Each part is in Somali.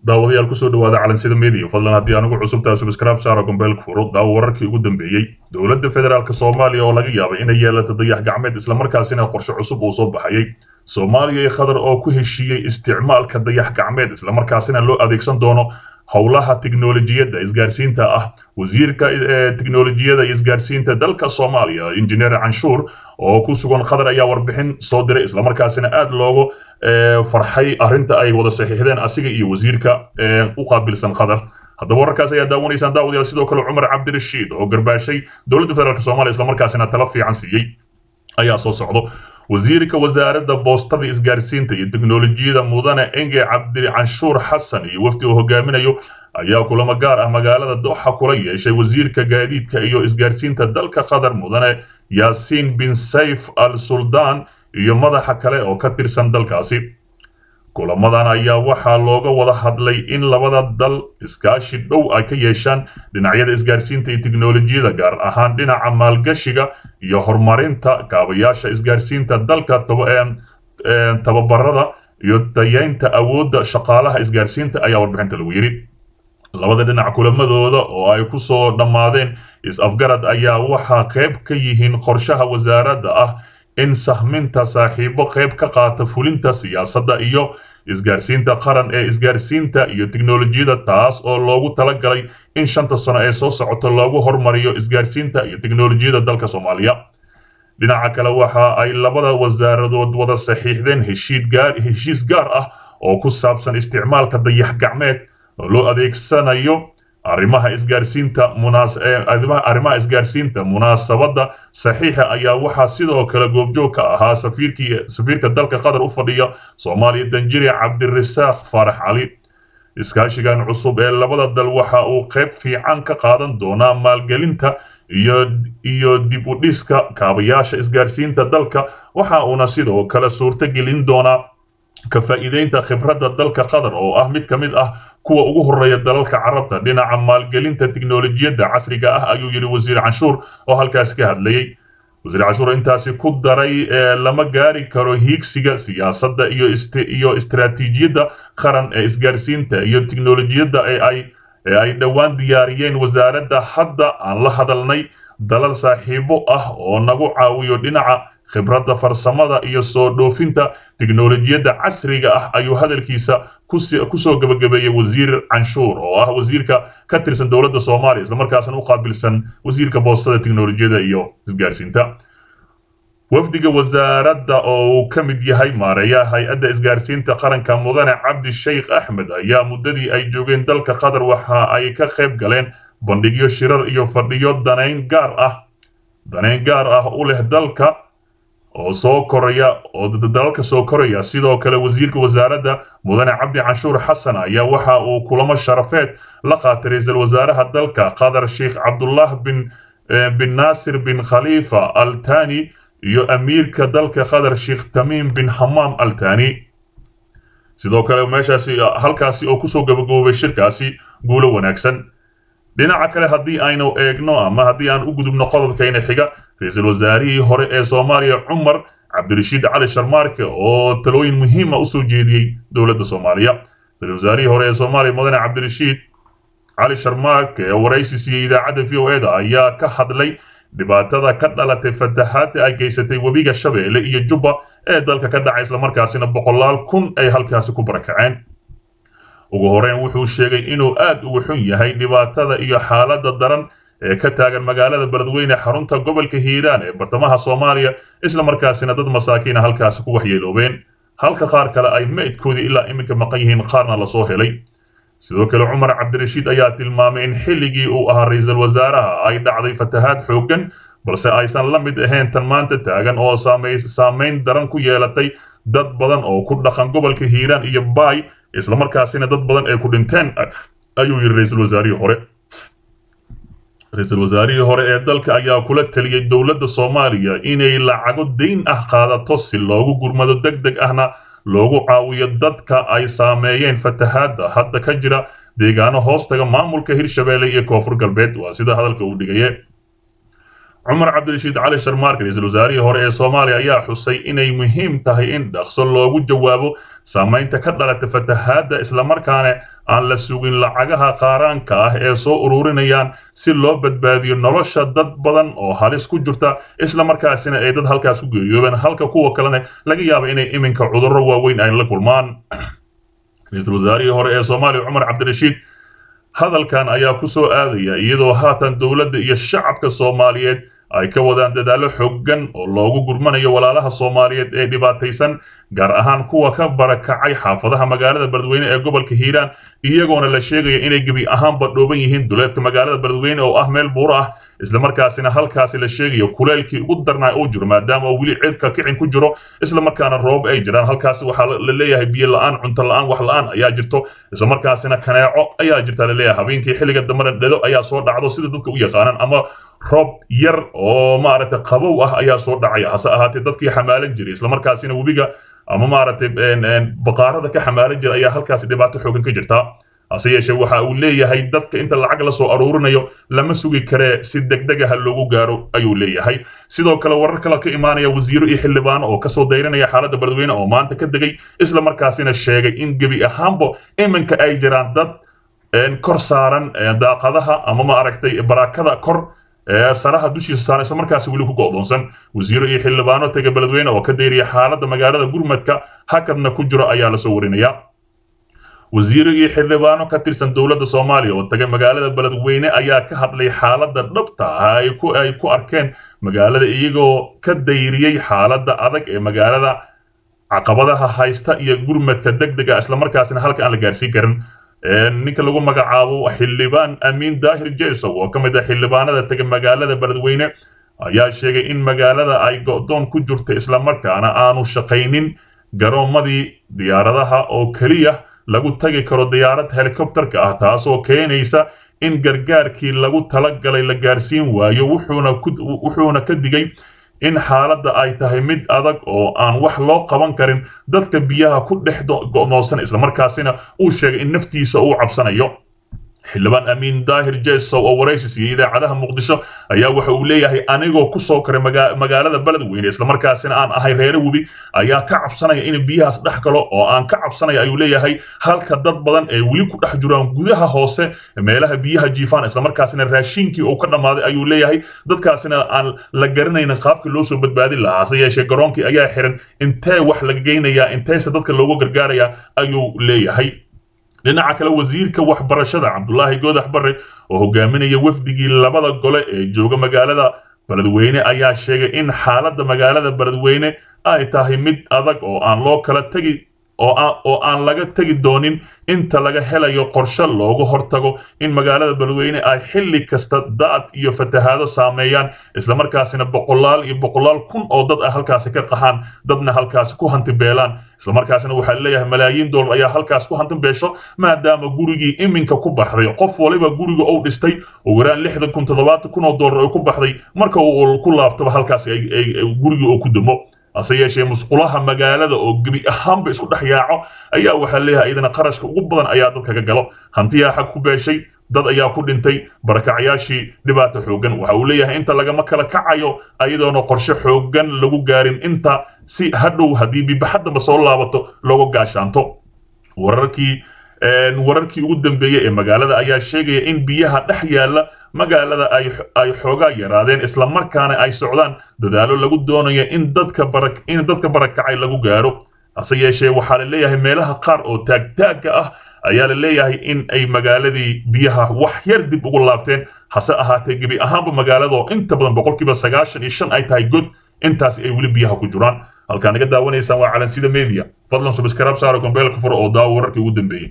daawadayaal kusoo dhawaada calansida media fadlan haddii anugu cusubtaa subscribe saara gombeelka furo daawo wararkii ugu dambeeyey dowladda federaalk soomaaliya oo laga yaabay inay yeelato dayax gacmeed islamarkaasina qorshe cusub uu soo baxayay soomaaliya iyo qatar oo ku heshiiyey isticmaalka dayax gacmeed islamarkaasina loo adeegsan doono howlaha tiknolojiyadda isgaarsiinta ah wasiirka tiknolojiyada iyo isgaarsiinta dalka soomaaliya injineer canshuur oo ku sugan qatar ayaa warbixin soo diray islamarkaasina aad loogu farxay arrinta ay wada saxiixdeen asiga iyo wasiirka u qaabilsan qatar haddaba wararkaas ayaa daawanaysaan daawadayaal sidoo kale cumar cabdirashiid oo garbaashay dowladda federaalk soomaaliya islamarkaasina talo fiican siiyey ayaa soo socdo wasiirka wasaaradda boostada isgaarsiinta iyo teknolojiyada mudane enge cabdi canshuur xasan iyo wafdi uu hogaaminayo ayaa kulamo gaar ah magaalada dooxa kula yeeshay wasiirka gaadiidka iyo isgaarsiinta dalka qatar mudane yaasiin bin sayf al suldaan iyo madaxa kale oo ka tirsan dalkaasi kulamadan ayaa waxaa looga wada hadlay in labada dal iskaashi dhow ay ka yeeshaan dhinacyada isgaarsiinta iyo teknolojiyada gaar ahaan dhinaca maalgashiga iyo horumarinta kaabayaasha isgaarsiinta dalka tababarada iyo dayaynta awoodda shaqaalaha isgaarsiinta ayaa warbixinta lagu yidhi labada dhinac kulamadooda oo ay ku soo dhammaadeen is-afgarad ayaa waxaa qayb ka yihiin qorshaha wasaaradda ah in sahminta saaxiibo qayb ka qaata fulinta siyaasadda iyo isgaarsiinta qaran ee isgaarsiinta iyo teknolojiyada taas oo loogu talagalay in shanta sano ee soo socoto loogu hormariyo isgaarsiinta iyo teknolojiyada dalka soomaaliya dhinaca kale waxa ay labada wasaaradood wada saxiixdeen heshiis gaar ah oo ku saabsan isticmaalka dayax gacmeed oo loo adeegsanayo arrimaha isgaarsiinta arrimaha isgaarsiinta munaasabadda saxiixa ayaa waxaa sidoo kale goobjoog ka ahaa safiirka dalka qatar u fadhiya soomaaliya danjiri cabdirasaaq faarax cali iskaashigan cusub ee labada dal waxa uu qayb fiican ka qaadan doonaa maalgelinta iyo dib u dhiska kaabayaasha isgaarsiinta dalka waxa uuna sidoo kale suurto gelin doonaa ka faa'iideynta khibradda dalka qatar oo ah mid ka mid ah kuwa ugu horeeya dalalka carabta dhinaca maalgelinta teknolojiyadda casriga ah ayuu yidhi wasiir canshuur oo halkaasi ka hadlayey wasiir canshuur intaasi ku daray lama gaari karo hiigsiga siyaasadda iyo istaraatiijiyadda qaran ee isgaarsiinta iyo teknolojiyadda ee ay dhowaan diyaariyeen wasaaradda hadda aan la hadalnay dalal saaxiibo ah oo nagu caawiyo dhinaca khibradda farsamada iyo soo dhoofinta teknolojiyadda casriga ah ayuu hadalkiisa kusoo gebagabeeyey wasiir canshuur oo ah wasiirka ka tirsan dowladda soomaaliya islamarkaasna u qaabilsan wasiirka boostada teknolojiyada iyo isgaarsiinta wafdiga wasaaradda oo uu ka mid yahay maareeyaha hay-adda isgaarsiinta qaranka mudane cabdi sheikh axmed ayaa muddadii ay joogeen dalka qatar waxa ay ka qayb galeen bandhigyo shirar iyo fadhiyo danayn gaar ah danayn gaar ah u leh dalka oo soo koraya oo dalalka soo koraya sidoo kale wasiirka wasaaradda mudane cabdi canshuur xasan ayaa waxa uu kulamo sharafeed la qaatay ra-iisul wasaaraha dalka qatar sheikh cabdullah bin bin naasir bin khalifa al tani iyo amiirka dalka qatar sheikh tamiim bin hamaam al tani sidoo kale meeshaasi halkaasi oo kusoo gabagaboobay shirkaasi guulo wanaagsan dhinaca kale haddii aynu eegno ama haddii aan u gudubno qodobkayna xiga ra-iisul wasaarihii hore ee soomaaliya cumar cabdirashiid cali sharmaarke oo talooyin muhiima usoo jeediyey dowladda soomaaliya ra-isul wasaarihii hore ee soomaaliya mudane cabdirashiid cali sharmaarke ee waraysi siiyey idaacadda v o eda ayaa ka hadlay dhibaatada ka dhalatay fatahaadda ay geysatay webiga shabeelle iyo jubba ee dalka ka dhacay islamarkaasina boqolaal kun ay halkaasi ku barakaceen ugu horeyn wuxuu sheegay inuu aad ugu xun yahay dhibaatada iyo xaaladda daran ee ka taagan magaalada beledweyne xarunta gobolka hiiraan ee bartamaha soomaaliya islamarkaasina dad masaakiina halkaasi ku waxyeeloobeen halka qaar kale ay meydkoodii ilaa iminka maqan yihiin qaarna lasoo helay sidoo kale cumar cabdirashiid ayaa tilmaamay in xilligii uu ahaa ra-iisul wasaaraha ay dhacday fatahaad xooggan balse aysan la mid ahayn tan maanta taagan oo saamayn daran ku yeelatay dad badan oo ku dhaqan gobolka hiiraan iyo baay islamarkaasina dad badan ay ku dhinteen ayuu yidhi ra-iisul wasaarihii hore ra-iisul wasaarihii hore ee dalka ayaa kula taliyey dowladda soomaaliya inay lacago dayn ah qaadato si loogu gurmado deg deg ahna loogu caawiyo dadka ay saameeyeen fatahaadda hadda ka jira deegaano hoostaga maamulka hirshabeelle iyo koonfur galbeed waa sida hadalka uu dhigaye cumar cabdirashiid cali sharmaarke ra-iisul wasaarihii hore ee soomaaliya ayaa xusay inay muhiim tahay in dhaqso loogu jawaabo saamaynta ka dhalata fatahaadda islamarkaana aan la sugin lacagaha qaaraanka ah ee soo ururinayaan si loo badbaadiyo nolosha dad badan oo halis ku jirta islamarkaasina ay dad halkaas ku geeriyoobeen halka kuwa kalena laga yaaba inay iminka cudurro waaweyn ay la kulmaan ra-iisul wasaarihii hore ee soomaaliya cumar cabdirashiid hadalkan ayaa ku soo aadaya iyadoo haatan dowladda iyo shacabka soomaaliyeed ay ka wadaan dadaallo xooggan oo loogu gurmanayo walaalaha soomaaliyeed ee dhibaataysan gaar ahaan kuwa ka barakacay xaafadaha magaalada beledweyne ee gobolka hiiraan iyagoona la sheegaya inay gebi ahaanba dhooban yihiin duleedka magaalada beledweyne oo ah meel buuro ah islamarkaasina halkaasi la sheegayo kuleelkii ugu darnaa uu jiro maadaama uu weli cirka kicin ku jiro islamarkaana roob ay jiraan halkaasi waxaa la leeyahay biyo la-aan cunto la-aan wax la-aan ayaa jirto islamarkaasina kaneeco ayaa jirta laleeyahay habeenkii xilliga dambena dhado ayaa soo dhacdo sida dadka u yaqaanaan ama roob yar oo maaragtay qabow ah ayaa soo dhacaya hase ahaatee dadkii xamaalan jiray islamarkaasina webiga ama maaragtay baqaarada ka xamaalan jira ayaa halkaasi dhibaato xoogan ka jirta hase yeeshee waxa uu leeyahay dadka inta lacag la soo aruurinayo lama sugi karee si degdegaha loogu gaaro ayuu leeyahay sidoo kale warar kale ka imaanaya wasiiro iyo xildhibaano oo kasoo dayranaya xaaladda beledweyne oo maanta ka degay islamarkaasina sheegay in gebi ahaanba iminka ay jiraan dad kor saaran daaqadaha ama maaragtay barakada kor saraha dushiisa saaran isla markaasi weli ku go'doonsan wasiiro iyo xildhibaano tega beledweyne oo ka dayriya xaaladda magaalada gurmadka hakadna ku jiro ayaa lasoo warinaya wasiiro iyo xildhibaano ka tirsan dowladda soomaaliya oo tagay magaalada beledweyne ayaa ka hadlay xaaladda dhabta ah ay ku ay ku arkeen magaalada iyagoo ka dayriyey xaaladda adag ee magaalada caqabadaha haysta iyo gurmadka degdega islamarkaasina halka aan la gaarsiin karin ninka lagu magacaabo xildhibaan amiin daahir jesow oo ka mid ah xildhibaanada tega magaalada beledweyne ayaa sheegay in magaalada ay go'doon ku jirto islamarkaana aanu shaqaynin garoomadii diyaaradaha oo keliya lagu tagi karo diyaarad helikobterka ah taasoo keenaysa in gargaarkii lagu talagalay la gaarsiin waayo wuxuuna ka digay in xaaladda ay tahay mid adag oo aan wax loo qaban karin dadka biyaha ku dhex go'doonsan islamarkaasina uu sheegay in naftiisa uu cabsanayo xildhibaan amiin daahir jesow oo waraysi siiyey idaacadaha muqdisho ayaa waxa uu leeyahay anigoo ku soo koray magaalada beledweyne islamarkaasina aan ahay reere webi ayaa ka cabsanaya in biyahaas dhex galo oo aan ka cabsanaya ayuu leeyahay halka dad badan ee weli ku dhex jiraan gudaha hoose meelaha biyaha jiifaan islamarkaasina raashiinkii uu ka dhammaaday ayuu leeyahay dadkaasina aan la garanaynin qaabkii loo soo badbaadin lahaa hase yeeshee garoonkii ayaa xiran intee wax laga geynayaa inteese dadka loogu gargaarayaa ayuu leeyahay dhinaca kale wasiirka waxbarashada cabdulaahi goodax barre oo hogaaminaya wafdigii labada gole ee jooga magaalada beledweyne ayaa sheegay in xaaladda magaalada beledweyne ay tahay mid adag oo aan loo kala tegi oo aan laga tegi doonin inta laga helayo qorshe loogu hortago in magaalada beledweyne ay xilli kasta daad iyo fatahaado saameeyaan islamarkaasina boqolaal iyo boqolaal kun oo dad ah halkaasi ka qaxaan dadna halkaasi ku hantibeelaan islamarkaasina waxaa leeyahay malaayiin doolar ayaa halkaas ku hantibeesho maadaama gurigii iminka ku baxday qof waliba guriga uu dhistay ugu yaraan lixdan kun toddobaatan kun oo doolar ay ku baxday marka uu ku laabtaba halkaas gurigii uu ku dumo hase yeeshee musqulaha magaalada oo gebi ahaanba isku dhex yaaco ayaa waxaa leeyahay iyadana qarashka ugu badan ayaa dadka ka galo hantiyaa xag ku beeshay dad ayaa ku dhintay barakacayaashii dhibaato xooggan waxa uu leeyahay inta lagama kala kacayo ayadoona qorshe xooggan lagu gaarin inta si hadhow haddii bibaxaddaba soo laabato looga gaashaanto wararkii wararkii ugu dambeeyey ee magaalada ayaa sheegaya in biyaha dhex yaalla magaalada ay xoogaa yaraadeen islamarkaana ay socdaan dadaallo lagu doonayo in dadka in dadka barakacay lagu gaaro hase yeeshee waxaa la leeyahay meelaha qaar oo taagtaagga ah ayaa la leeyahay in ay magaaladii biyaha wax yar dib ugu laabteen hase ahaatee gebi ahaanba magaalado inta badan boqolkiiba sagaashan iyo shan ay tahay god intaas ay weli biyaha ku jiraan halkaa naga daawanaysaan waa calansida media fadlan subscribe saaro gombeelka furo oo daawo wararkii ugu dambeeyey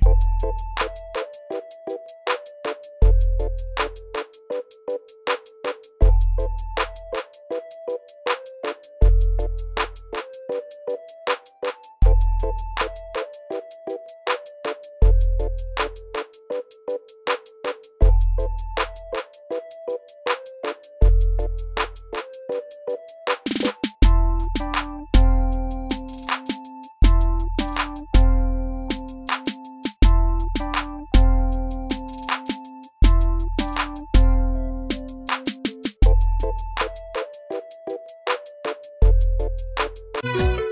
thank you